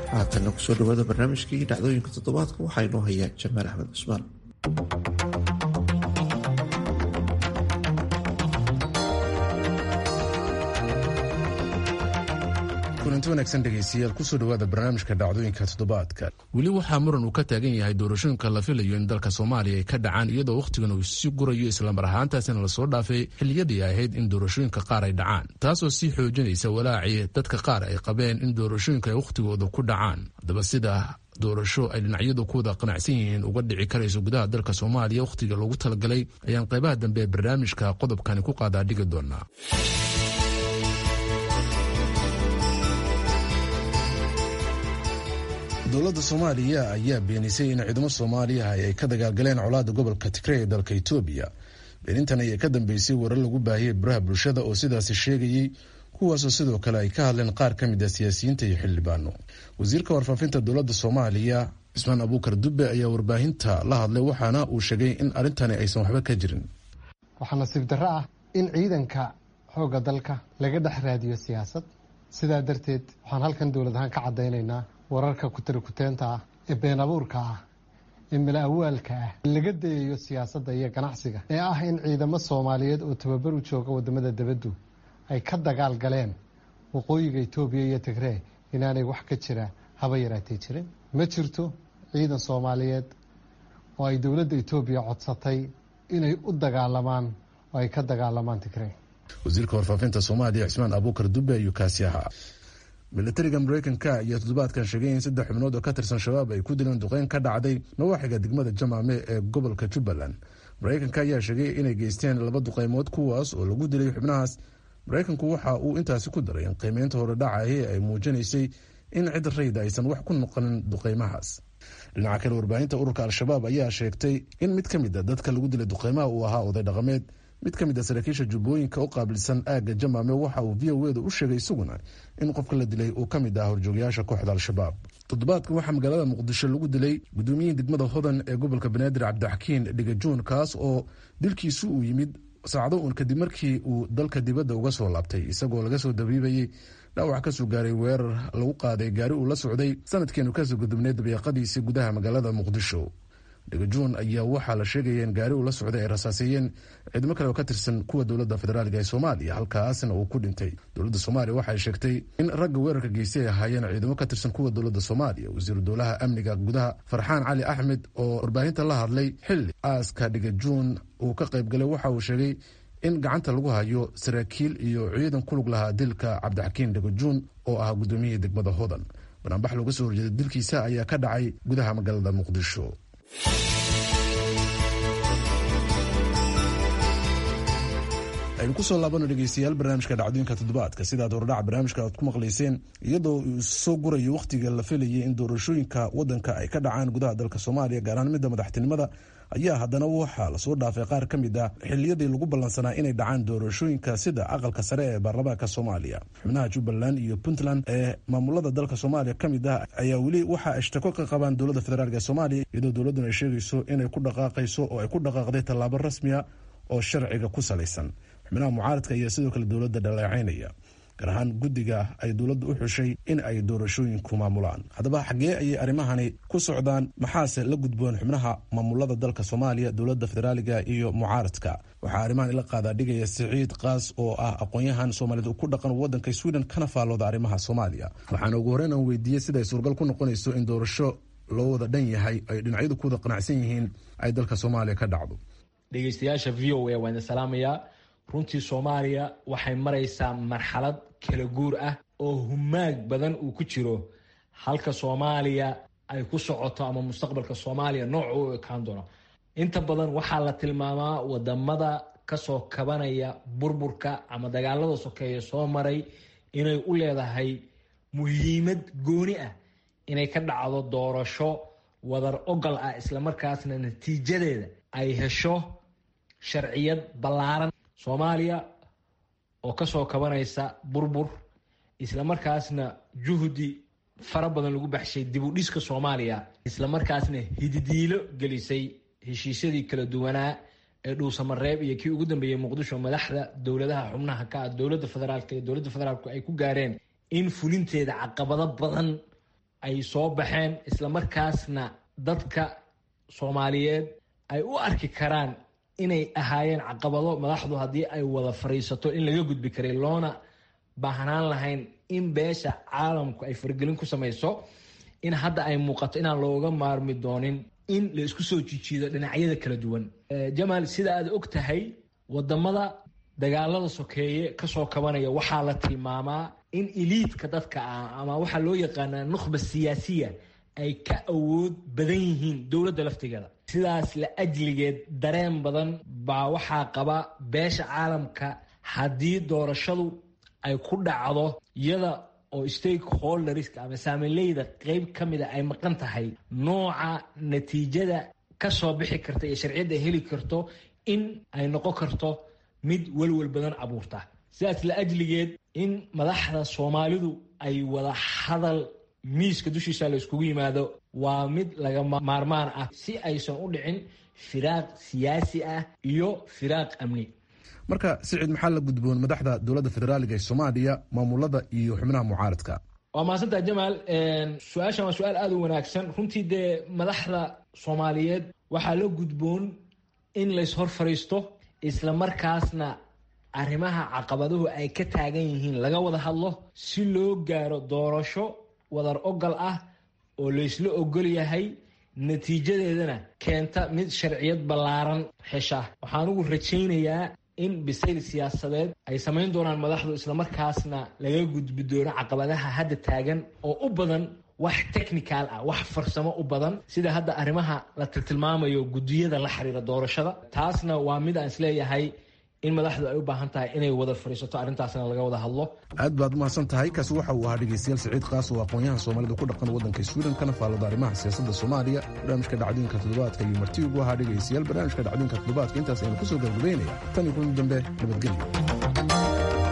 haatanna kusoo dhawaada barnaamijkii dhacdooyinka toddobaadka waxaa inoo hayaa jamaal axmed cusmaan kulanti wanaagsan dhegaystayaal kusoo dhawaada barnaamijka dhacdooyinka toddobaadka weli waxaa muran uu ka taagan yahay doorashooyinka la filayo in dalka soomaaliya ay ka dhacaan iyadoo wakhtigan uu sii gurayo islamar ahaantaasina lasoo dhaafay xilliyadii ahayd in doorashooyinka qaar ay dhacaan taasoo sii xoojinaysa walaacii dadka qaar ay qabeen in doorashooyinka ay wakhtigooda ku dhacaan haddaba sida doorasho ay dhinacyadu ku wada qanacsan yihiin uga dhici karayso gudaha dalka soomaaliya wakhtiga loogu talagalay ayaan qaybaha dambe ee barnaamijka qodobkani ku qaadaa dhigi doonaa dowladda soomaaliya ayaa beenisay in ciidamo soomaaliya ay ka dagaalgaleen colaada gobolka tigrey ee dalka etoobiya beenintan ayaa ka dambeysay warar lagu baahiyey baraha bulshada oo sidaasi sheegayey kuwaasoo sidoo kale ay ka hadleen qaar ka mid a siyaasiyiinta iyo xildhibaano wasiirka warfaafinta dowladda soomaaliya cismaan abuukar dube ayaa warbaahinta la hadlay waxaana uu sheegay in arrintani aysan waxba ka jirin waxaa nasiib darro ah in ciidanka xoogga dalka laga dhex raadiyo siyaasad sidaa darteed waxaan halkan dowlad ahaan ka caddaynaynaa wararka kutarikuteenta ah ee been abuurka ah ee mala awaalka ah laga dayayo siyaasadda iyo ganacsiga ee ah in ciidamo soomaaliyeed oo tababar u jooga wadamada debaddu ay ka dagaal galeen waqooyiga etoobiya iyo tigree inaanay wax ka jira haba yaraatay jirin ma jirto ciidan soomaaliyeed oo ay dowladda etoobiya codsatay inay u dagaalamaan oo ay ka dagaalamaan tigree wasiirka warfaafinta soomaaliya cismaan abuukar dube ayuu kaasi ahaa militariga mareykanka ayaa toddobaadkan sheegay in saddex xubnood oo ka tirsan shabaab ay ku dileen duqeyn ka dhacday nawaaxiga degmada jamaame ee gobolka jubbaland mareykanka ayaa sheegay inay geysteen laba duqeymood kuwaas oo lagu dilay xubnahaas mareykanku waxa uu intaasi ku daray in qiimeynta horedhacahi ay muujinaysay in cid rayda aysan wax ku noqonin duqeymahaas dhinaca kale warbaahinta ururka al-shabaab ayaa sheegtay in mid ka mid a dadka lagu dilay duqeymaha uu ahaa oday dhaqameed mid ka mid a saraakiisha jubbooyinka u qaabilsan aagga jamaame waxa uu v o eda u sheegay isaguna in qofka la dilay uu ka mid ah horjoogayaasha kooxda al-shabaab toddobaadkan waxaa magaalada muqdisho lagu dilay gudoomiyihii degmada hodan ee gobolka banaadir cabdixakiin dhigajuun kaas oo dilkiisu uu yimid saacado uun kadib markii uu dalka dibadda uga soo laabtay isagoo laga soo dabiibayey dhaawac kasoo gaaray weerar lagu qaaday gaari uu la socday sanadkeenu kasoo gudubnay dabeeqadiisii gudaha magaalada muqdisho dhigajuun ayaa waxaa la sheegaya in gaari uu la socday ay rasaaseeyeen ciidamo kale oo ka tirsan kuwa dowladda federaaliga ee soomaaliya halkaasna uu ku dhintay dowladda soomaaliya waxay sheegtay in ragga weerarka geystay ay ahaayeen ciidamo ka tirsan kuwa dowladda soomaaliya wasiiru dowlaha amniga gudaha farxaan cali axmed oo warbaahinta la hadlay xilli aaska dhigajuun uu ka qaybgalay waxa uu sheegay in gacanta lagu hayo saraakiil iyo ciidan ku lug lahaa dilka cabdixakiin dhigajuun oo ah gudoomiyihii degmada hodan banaanbax looga soo horjeeday dilkiisa ayaa ka dhacay gudaha magaalada muqdisho aynu kusoo laabano dhegeystayaal barnaamijka dhacdooyinka toddobaadka sidaad hordhaca barnaamijka aad ku maqlayseen iyadoo uu soo gurayo wakhtiga la filayay in doorashooyinka wadanka ay ka dhacaan gudaha dalka soomaaliya gaar ahaan midda madaxtinimada ayaa haddana waxaa lasoo dhaafay qaar ka mid ah xiliyadii lagu ballansanaa inay dhacaan doorashooyinka sida aqalka sare ee baarlamaanka soomaaliya xubnaha jubbaland iyo puntland ee maamulada dalka soomaaliya ka mid ah ayaa weli waxa ashtako ka qabaan dowladda federaalk ee soomaaliya iyadoo dowladduna ay sheegayso inay ku dhaqaaqayso oo ay ku dhaqaaqday tallaabo rasmiya oo sharciga ku salaysan xubnaha mucaaradka ayaa sidoo kale dowladda dhaleecaynaya gaar ahaan guddiga ay dowladda u xushay in ay doorashooyinku maamulaan haddaba xaggee ayay arrimahani ku socdaan maxaase la gudboon xubnaha maamulada dalka soomaaliya dowladda federaaliga iyo mucaaradka waxaa arrimahan ila qaadaa dhigaya siciid kaas oo ah aqoon-yahan soomaaliyed ku dhaqan wadanka sweden kana faallooda arrimaha soomaaliya waxaana ugu horreyn aan weydiiyey siday suuragal ku noqonayso in doorasho loo wada dhan yahay ay dhinacyadu ku wada qanacsan yihiin ay dalka soomaaliya ka dhacdo dhegeystayaasha v o a waan idin salaamayaa runtii soomaaliya waxay maraysaa marxalad kala guur ah oo humaag badan uu ku jiro halka soomaaliya ay ku socoto ama mustaqbalka soomaaliya nooc u ekaan doono inta badan waxaa la tilmaamaa wadamada kasoo kabanaya burburka ama dagaalada sokeeye soo maray inay u leedahay muhiimad gooni ah inay ka dhacdo doorasho wadar ogal ah islamarkaasna natiijadeeda ay hesho sharciyad ballaaran soomaaliya oo kasoo kabanaysa burbur islamarkaasna juhdi fara badan lagu baxshay dib u dhiska soomaaliya islamarkaasna hididiilo gelisay heshiisyadii kala duwanaa ee dhuusamareeb iyo kii ugu dambeeyey muqdisho madaxda dowladaha xubnaha ka ah dowladda federaalk iyo dowladda federaalku ay ku gaareen in fulinteeda caqabado badan ay soo baxeen islamarkaasna dadka soomaaliyeed ay u arki karaan inay ahaayeen caqabado madaxdu haddii ay wada fadhiisato in laga gudbi karay loona baahnaan lahayn in beesha caalamku ay faragelin ku samayso in hadda ay muuqato inaan looga maarmi doonin in la isku soo jijiido dhinacyada kala duwan jamaal sida aad og tahay wadamada dagaalada sokeeye kasoo kabanaya waxaa la tilmaamaa in iliidka dadka ah ama waxaa loo yaqaanaa nukhba siyaasiya ay ka awood badan yihiin dowladda laftigeeda sidaas la ajligeed dareen badan baa waxaa qaba beesha caalamka haddii doorashadu ay ku dhacdo iyada oo stakeholderska ama saamileyda qeyb ka mida ay maqan tahay nooca natiijada ka soo bixi karta iyo sharciyadda ay heli karto in ay noqon karto mid welwel badan abuurta sidaas la ajligeed in madaxda soomaalidu ay wada hadal miiska dushiisa la iskugu yimaado waa mid laga maarmaan ah si aysan u dhicin firaaq siyaasi ah iyo firaaq amni marka sicid maxaa la gudboon madaxda dowladda federaaliga ee soomaaliya maamulada iyo xubnaha mucaaradka waa mahadsantaha jamaal su-aashan waa su-aal aada u wanaagsan runtii dee madaxda soomaaliyeed waxaa la gudboon in lays hor fadhiisto isla markaasna arrimaha caqabaduhu ay ka taagan yihiin laga wada hadlo si loo gaaro doorasho wadar ogal ah oo laysla ogol yahay natiijadeedana keenta mid sharciyad ballaaran hesha waxaan ugu rajaynayaa in bisayl siyaasadeed ay samayn doonaan madaxdu islamarkaasna laga gudbi doono caqabadaha hadda taagan oo u badan wax technical ah wax farsamo u badan sida hadda arrimaha la tiltilmaamayo guddiyada la xiriira doorashada taasna waa mid aan isleeyahay in madaxdu ay u baahan tahay inay wada fadhiisato arrintaasna laga wada hadlo aad baad umahadsan tahay kaasi waxa uu ahaa dhegeystayaal siciid kaas oo aqoon-yahan soomaalida ku dhaqan waddanka sweden kana faallada arrimaha siyaasadda soomaaliya barnaamijka dhacdooyinka toddobaadka iyo marti ugu ahaa dhegeystayaal barnaamijka dhacdooyinka toddobaadka intaas aynu kusoo gabagabeynaya tan iyo kulan dambe nabadgelyo